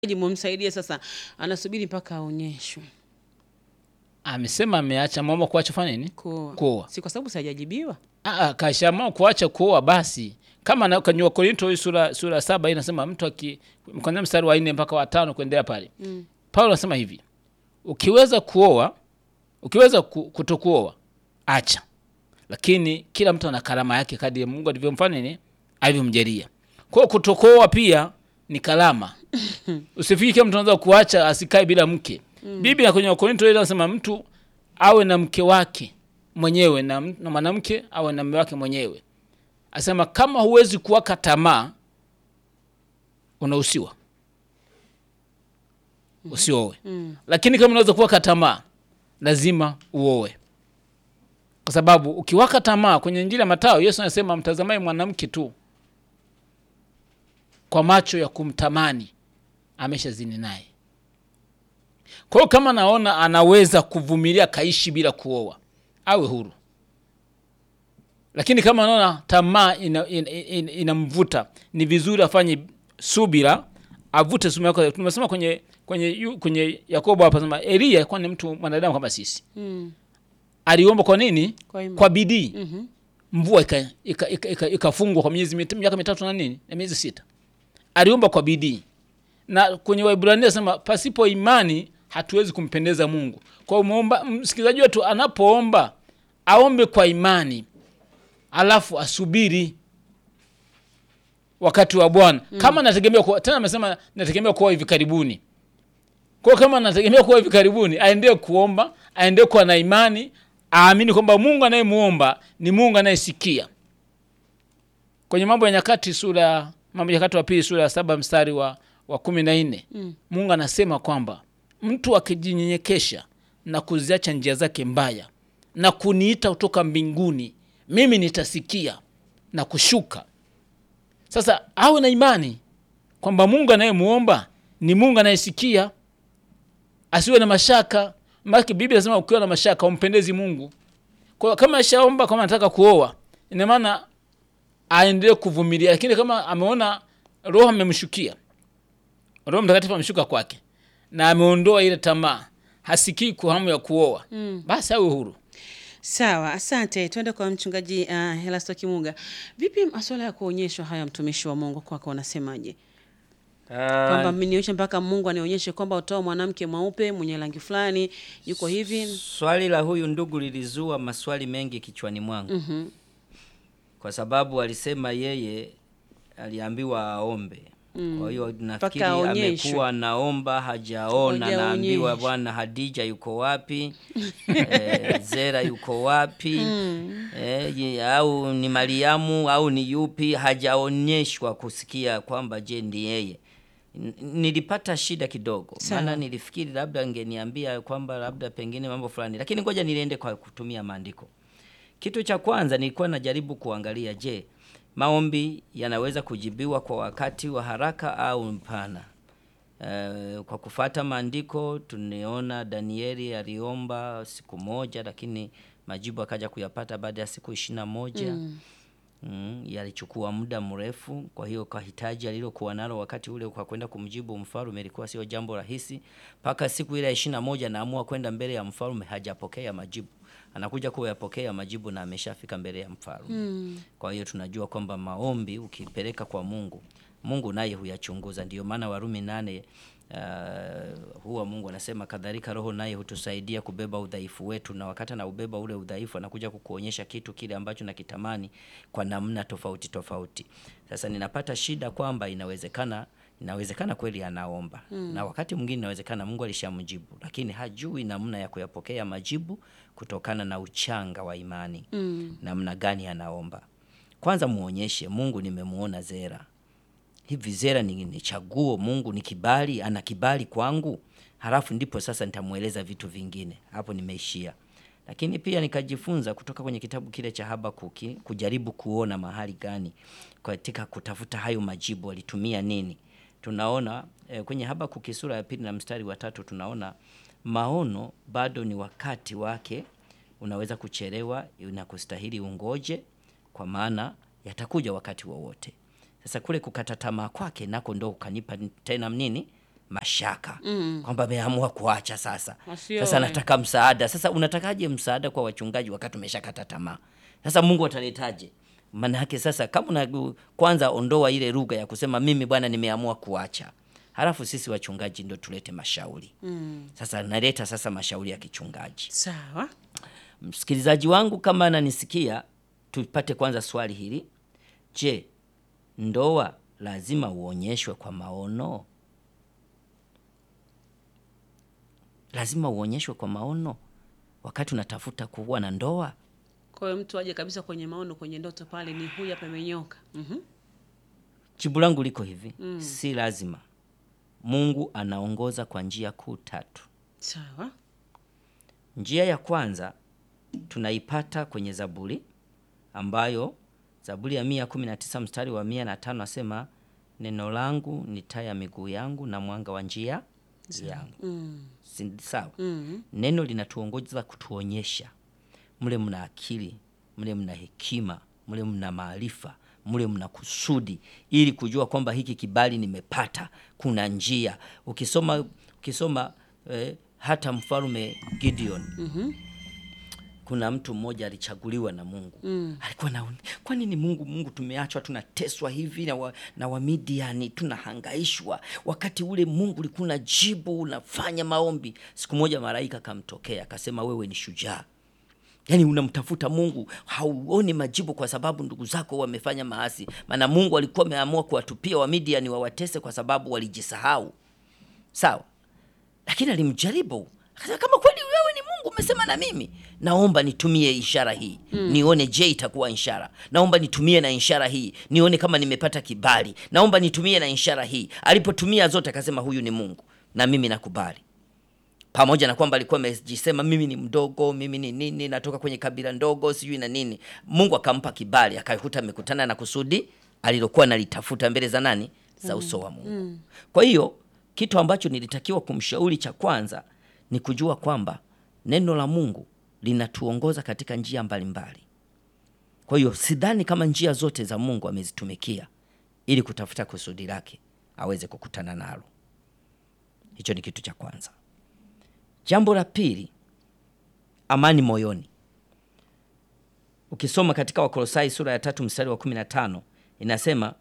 mumsaidie sasa, anasubiri mpaka aonyeshwe amesema ameacha mama kuacha fanya nini kuoa. kuoa Si kwa sababu sijajibiwa. Ah, kashaamua kuacha kuoa basi kama na kwenye Wakorinto hii sura sura saba hii inasema mtu aki kwanzia mstari wa nne mpaka wa tano kuendelea pale Mm. Paulo anasema hivi ukiweza kuoa ukiweza ku- kutokuoa acha lakini kila mtu ana karama yake kadri ya Mungu alivyomfanya nini alivyomjalia kwa hiyo kutokuoa pia ni karama usifikiri kila mtu anaweza kuacha asikae bila mke Biblia kwenye Wakorinto ile inasema mtu awe na mke wake mwenyewe na, m- na mwanamke awe na mume wake mwenyewe asema kama huwezi kuwaka tamaa unahusiwa usioe Mm. lakini kama unaweza kuwaka tamaa lazima uoe kwa sababu ukiwaka tamaa kwenye njira ya Mathayo Yesu anasema mtazamaye mwanamke tu kwa macho ya kumtamani ameshazini naye kwa hiyo kama naona anaweza kuvumilia kaishi bila kuoa awe huru lakini kama naona tamaa inamvuta ina, ina, inamvuta, ni vizuri afanye subira avute sumu yako tumesema kwenye kwenye yu- kwenye yakobo hapa sema elia alikuwa ni mtu mwanadamu kama sisi Mm. aliomba kwa nini Kwa imani. kwa bidii Mhm. mvua ikafungwa ika, ika, ika, ikafungwa kwa miezi mit- miaka mitatu na nini na miezi sita aliomba kwa bidii na kwenye waibrania nasema pasipo imani hatuwezi kumpendeza mungu kwa hiyo muomba msikilizaji wetu anapoomba aombe kwa imani alafu asubiri wakati wa bwana mm. kama nategemea kuwa, tena amesema nategemea kuwa hivi karibuni kwa hiyo kama nategemea kuwa hivi karibuni aendee kuomba aendee kuwa na imani aamini kwamba mungu anayemuomba ni mungu anayesikia kwenye mambo ya nyakati sura mambo ya nyakati wa pili sura ya saba mstari wa, wa kumi na nne Mm. mungu anasema kwamba mtu akijinyenyekesha na kuziacha njia zake mbaya na kuniita kutoka mbinguni mimi nitasikia na kushuka sasa awe na imani kwamba mungu anayemuomba ni mungu anayesikia asiwe na mashaka maki biblia inasema ukiwa na mashaka umpendezi mungu kwa hiyo kama ashaomba kama anataka kuoa ina maana aendelee kuvumilia lakini kama ameona roho amemshukia roho mtakatifu ameshuka kwake na ameondoa ile tamaa hasikii kwa hamu ya kuoa Mm. basi awe huru Sawa, asante. Twende kwa mchungaji uh, Helasto Kimunga. Vipi masuala ya kuonyeshwa haya, mtumishi wa Mungu, kwako unasemaje? Kwamba Ah, mmenionyesha mpaka Mungu anionyeshe kwamba utoa mwanamke mweupe mwenye rangi fulani yuko hivi. swali la huyu ndugu lilizua maswali mengi kichwani mwangu Mhm. kwa sababu alisema yeye aliambiwa aombe. Kwa hiyo nafikiri aonyeshwe. amekuwa anaomba hajaona, Hajaonyeshwa. naambiwa bwana Hadija yuko wapi? eh, Zera yuko wapi? eh, ye- au ni Mariamu au ni yupi? Hajaonyeshwa kusikia kwamba je ndi yeye. N- Nilipata shida kidogo, Sawa. maana nilifikiri labda angeniambia kwamba labda pengine mambo fulani, lakini ngoja niliende kwa kutumia maandiko. Kitu cha kwanza nilikuwa najaribu kuangalia, je, maombi yanaweza kujibiwa kwa wakati wa haraka au mpana? Eh, kwa kufata maandiko tunaona Danieli aliomba siku moja, lakini majibu akaja kuyapata baada ya siku ishirini na moja. Mm, yalichukua muda mrefu. Kwa hiyo kwa hitaji alilokuwa nalo wakati ule kwa kwenda kumjibu mfalme ilikuwa sio jambo rahisi. Mpaka siku ile ya ishirini na moja naamua kwenda mbele ya mfalme, hajapokea majibu. Anakuja kuyapokea majibu na ameshafika mbele ya mfalme. Kwa hiyo tunajua kwamba maombi ukipeleka kwa Mungu, Mungu naye huyachunguza. Ndio maana Warumi nane uh, huwa Mungu anasema kadhalika Roho naye hutusaidia kubeba udhaifu wetu, na wakati anaubeba ule udhaifu anakuja kukuonyesha kitu kile ambacho nakitamani kwa namna tofauti tofauti. Sasa ninapata shida kwamba inawezekana inawezekana kweli anaomba na wakati mwingine inawezekana Mungu alishamjibu, lakini hajui namna ya kuyapokea majibu kutokana na uchanga wa imani Mm. namna gani anaomba. Kwanza muonyeshe Mungu, nimemuona Zera hivi, Zera ni, ni chaguo, Mungu ni kibali, ana kibali kwangu, halafu ndipo sasa nitamweleza vitu vingine. Hapo nimeishia. Lakini pia nikajifunza kutoka kwenye kitabu kile cha Habakuki kujaribu kuona mahali gani katika kutafuta hayo majibu alitumia nini. Tunaona eh, kwenye Habakuki sura ya pili na mstari wa tatu tunaona maono bado ni wakati wake unaweza kuchelewa na kustahili ungoje, kwa maana yatakuja wakati wowote. Sasa kule kukata tamaa kwake nako ndo ukanipa tena nini mashaka mm. kwamba ameamua kuacha sasa Wasioe. sasa nataka msaada sasa unatakaje msaada kwa wachungaji wakati umeshakata tamaa sasa mungu ataletaje maana yake sasa kama una kwanza ondoa ile lugha ya kusema mimi bwana nimeamua kuacha halafu sisi wachungaji ndo tulete mashauri mm. sasa naleta sasa mashauri ya kichungaji Sawa. msikilizaji wangu kama ananisikia tupate kwanza swali hili je ndoa lazima uonyeshwe kwa maono lazima uonyeshwe kwa maono wakati unatafuta kuwa na ndoa Kwa hiyo mtu aje kabisa kwenye maono, kwenye ndoto pale, ni huyu hapa amenyoka. Mhm. jibu langu liko hivi mm. si lazima mungu anaongoza kwa njia kuu tatu Sawa. Njia ya kwanza tunaipata kwenye Zaburi ambayo Zaburi ya mia kumi na tisa mstari wa mia na tano asema neno langu ni taa ya miguu yangu na mwanga wa njia yangu. Mm. Si- Sawa. Mm. Neno linatuongoza kutuonyesha mle mna akili, mle mna hekima, mle mna maarifa, mle mna kusudi, ili kujua kwamba hiki kibali nimepata, kuna njia. Ukisoma ukisoma eh, hata mfalme Gideon Mhm. kuna mtu mmoja alichaguliwa na Mungu mm. alikuwa na kwa nini Mungu Mungu tumeachwa tunateswa hivi na, wa, na Wamidiani tunahangaishwa, wakati ule Mungu ulikuwa unajibu unafanya maombi. Siku moja malaika akamtokea akasema, wewe ni shujaa Yaani unamtafuta Mungu hauoni majibu kwa sababu ndugu zako wamefanya maasi. Maana Mungu alikuwa ameamua kuwatupia Wamidiani wawatese kwa sababu walijisahau. Sawa, lakini alimjaribu akasema, kama kweli wewe ni Mungu umesema na mimi, naomba nitumie ishara hii nione, je, itakuwa ishara. Naomba nitumie na ishara hii nione kama nimepata kibali. Naomba nitumie na ishara hii. Alipotumia zote akasema, huyu ni Mungu na mimi nakubali pamoja na kwamba alikuwa amejisema mimi ni mdogo, mimi ni nini, natoka kwenye kabila ndogo, sijui na nini. Mungu akampa kibali, akakuta amekutana na kusudi alilokuwa nalitafuta mbele za nani? Za uso wa Mungu. Kwa hiyo kitu ambacho nilitakiwa kumshauri cha kwanza ni kujua kwamba neno la Mungu linatuongoza katika njia mbalimbali. Kwa hiyo sidhani kama njia zote za Mungu amezitumikia ili kutafuta kusudi lake aweze kukutana nalo. Hicho ni kitu cha kwanza. Jambo la pili, amani moyoni. Ukisoma katika Wakolosai sura ya tatu mstari wa kumi na tano inasema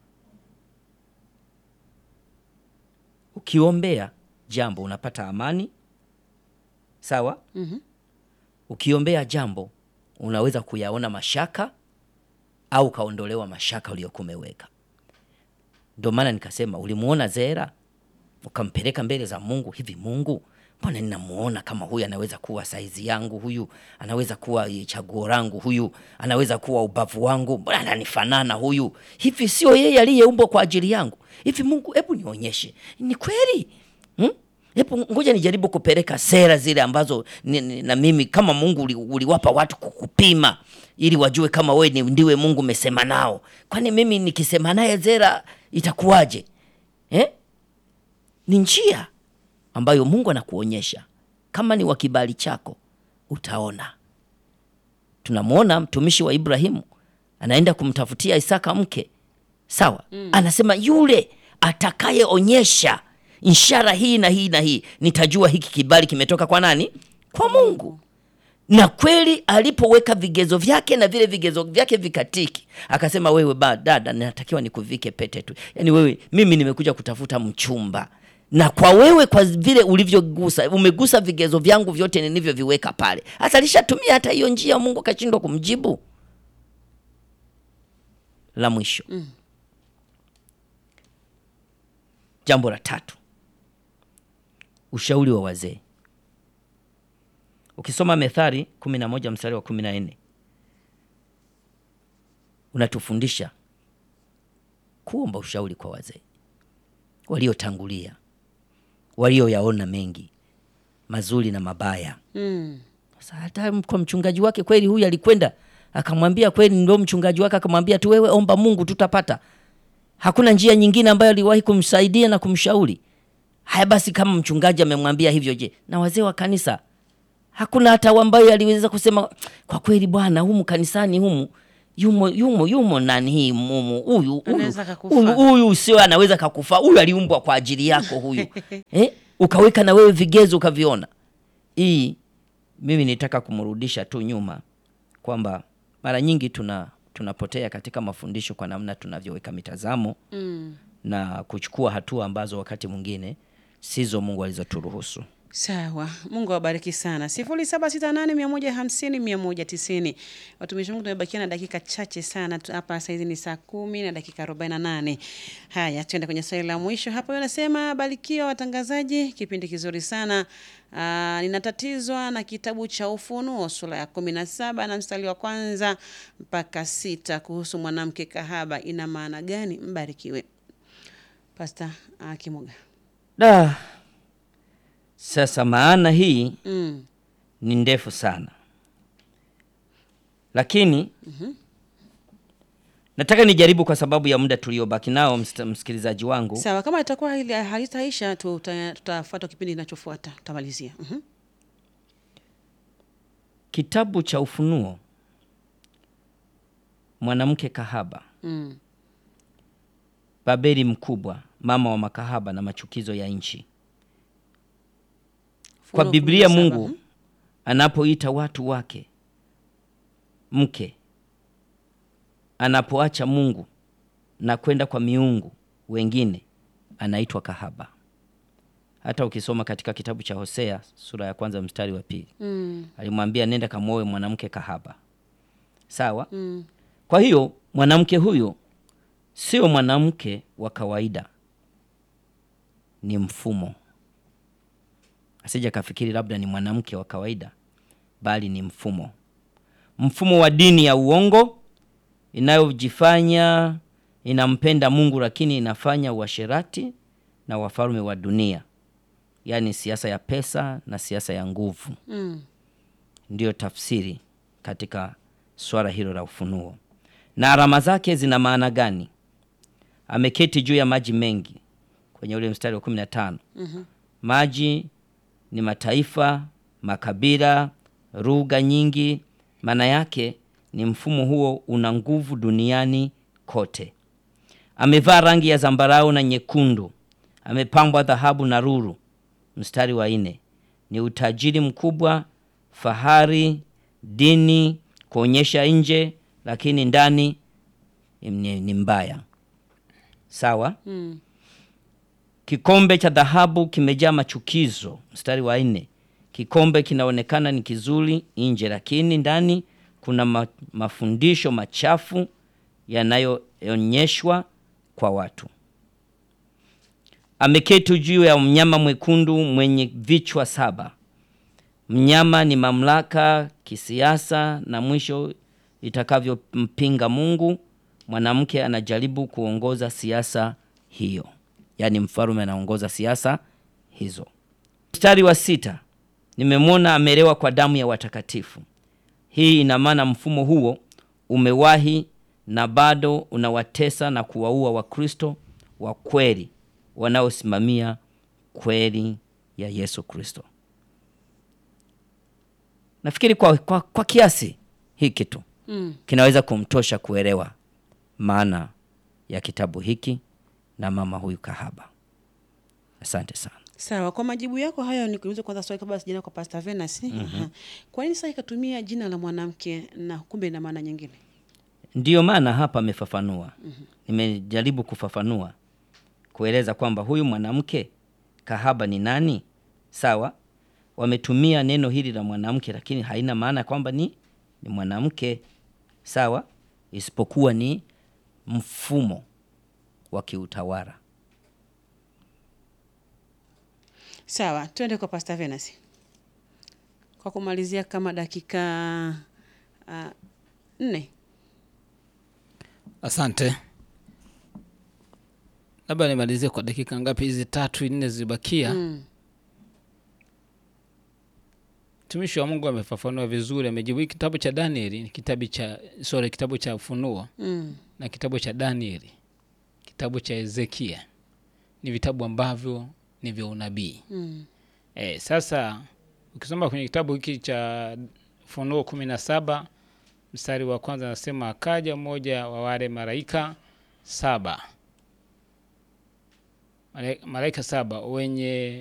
ukiombea jambo unapata amani, sawa. Mhm. Ukiombea jambo unaweza kuyaona mashaka au ukaondolewa mashaka uliyokuwa umeweka. Ndio maana nikasema ulimuona Zera ukampeleka mbele za Mungu, hivi Mungu, mbona ninamuona kama huyu anaweza kuwa saizi yangu, huyu anaweza kuwa chaguo langu, huyu anaweza kuwa ubavu wangu, mbona ananifanana huyu, hivi sio yeye aliyeumbwa kwa ajili yangu? Hivi Mungu, hebu nionyeshe ni kweli hmm? Hebu ngoja nijaribu kupeleka sera zile ambazo ni, ni, na mimi kama Mungu uli- uliwapa watu kukupima ili wajue kama we ni ndiwe Mungu umesema nao. Kwani mimi nikisema naye Zera itakuwaje eh? Ni njia ambayo Mungu anakuonyesha kama ni wa kibali chako, utaona. Tunamwona mtumishi wa Ibrahimu anaenda kumtafutia Isaka mke, sawa. Anasema yule atakayeonyesha ishara hii na hii na hii, nitajua hiki kibali kimetoka kwa nani? Kwa Mungu. Na kweli alipoweka vigezo vyake na vile vigezo vyake vikatiki, akasema wewe ba dada, natakiwa nikuvike pete tu. Yaani wewe, mimi nimekuja kutafuta mchumba, na kwa wewe, kwa vile ulivyogusa, umegusa vigezo vyangu vyote nilivyoviweka pale. Hasa alishatumia hata hiyo njia, Mungu akashindwa kumjibu. La mwisho, jambo la tatu, ushauri wa wazee. Ukisoma Methali kumi na moja mstari wa kumi na nne unatufundisha kuomba ushauri kwa wazee waliotangulia, walioyaona mengi mazuri na mabaya. Mm. Sasa hata kwa mchungaji wake kweli, huyu alikwenda akamwambia kweli, ndio mchungaji wake akamwambia tu, wewe omba Mungu, tutapata. Hakuna njia nyingine ambayo aliwahi kumsaidia na kumshauri. Haya basi, kama mchungaji amemwambia hivyo, je, na wazee wa kanisa hakuna hata ambayo aliweza kusema kwa kweli, bwana, humu kanisani humu yumo yumo yumo nani hii mumu huyu huyu Anaweza kakufa. huyu huyu sio anaweza kakufa huyu aliumbwa kwa ajili yako huyu eh? ukaweka na wewe vigezo ukaviona hii mimi nitaka kumrudisha tu nyuma kwamba mara nyingi tuna tunapotea katika mafundisho kwa namna tunavyoweka mitazamo Mm. na kuchukua hatua ambazo wakati mwingine sizo mungu alizoturuhusu Sawa, Mungu awabariki sana. sifuri saba sita nane mia moja hamsini mia moja tisini. Watumishi wa Mungu, tumebakia na dakika chache sana tu- hapa. Saizi ni saa kumi na dakika arobaini na nane. Haya, tuende kwenye swali la mwisho hapa. Anasema barikiwa watangazaji, kipindi kizuri sana. Aa, ninatatizwa na kitabu cha Ufunuo sura ya kumi na saba na mstari wa kwanza mpaka sita kuhusu mwanamke kahaba. Ina maana gani? Mbarikiwe Pasta uh, Kimuga. da sasa maana hii Mm. ni ndefu sana lakini nataka nijaribu kwa sababu ya muda tuliobaki nao msta- msikilizaji wangu Sawa, kama itakuwa hili halitaisha, tuta- tutafuata kipindi kinachofuata, tutamalizia. Mhm. kitabu cha ufunuo mwanamke kahaba Mm. babeli mkubwa mama wa makahaba na machukizo ya nchi kwa Ufunuo biblia 17, mungu mhm. anapoita watu wake mke anapoacha mungu na kwenda kwa miungu wengine anaitwa kahaba hata ukisoma katika kitabu cha hosea sura ya kwanza mstari wa pili Mm. alimwambia nenda kamwoe mwanamke kahaba sawa Mm. kwa hiyo mwanamke huyo sio mwanamke wa kawaida ni mfumo asija kafikiri labda ni mwanamke wa kawaida bali ni mfumo mfumo wa dini ya uongo inayojifanya inampenda mungu lakini inafanya uasherati na wafalme wa dunia yaani siasa ya pesa na siasa ya nguvu Mm. ndiyo tafsiri katika swala hilo la ufunuo na alama zake zina maana gani ameketi juu ya maji mengi kwenye ule mstari wa kumi na tano Mhm. maji ni mataifa makabila lugha nyingi maana yake ni mfumo huo una nguvu duniani kote amevaa rangi ya zambarau na nyekundu amepambwa dhahabu na ruru mstari wa nne ni utajiri mkubwa fahari dini kuonyesha nje lakini ndani ni, ni mbaya sawa Mm. kikombe cha dhahabu kimejaa machukizo mstari wa nne kikombe kinaonekana ni kizuri nje lakini ndani kuna ma, mafundisho machafu yanayoonyeshwa kwa watu ameketi juu ya mnyama mwekundu mwenye vichwa saba mnyama ni mamlaka kisiasa na mwisho itakavyompinga mungu mwanamke anajaribu kuongoza siasa hiyo yaani mfalume anaongoza siasa hizo mstari wa sita nimemwona amelewa kwa damu ya watakatifu hii ina maana mfumo huo umewahi na bado unawatesa na kuwaua wakristo wa kweli wanaosimamia kweli ya yesu kristo nafikiri kwa, kwa, kwa kiasi hiki tu Mm. kinaweza kumtosha kuelewa maana ya kitabu hiki na mama huyu kahaba asante sana Sawa, kwa majibu yako hayo nikuulize kwanza swali kabla sijaenda kwa Pastor Venus. Aha. Kwa nini sasa ikatumia jina la mwanamke na kumbe ina maana nyingine? ndiyo maana hapa amefafanua nimejaribu kufafanua kueleza kwamba huyu mwanamke kahaba ni nani sawa wametumia neno hili la mwanamke lakini haina maana kwamba ni, ni mwanamke sawa isipokuwa ni mfumo wa kiutawala Sawa, twende kwa Pastor Venus. Kwa kumalizia kama dakika uh, nne. Asante. Labda nimalizie kwa dakika ngapi hizi tatu nne zibakia. Mm. Mtumishi wa Mungu amefafanua vizuri, amejibu. Hii kitabu cha Danieli ni kitabu cha sorry, kitabu cha Ufunuo Mm. na kitabu cha Danieli, kitabu cha Ezekia ni vitabu ambavyo ni vya unabii. Mm. E, sasa ukisoma kwenye kitabu hiki cha Ufunuo kumi na saba mstari wa kwanza anasema akaja mmoja wa wale malaika saba Malaika- malaika saba wenye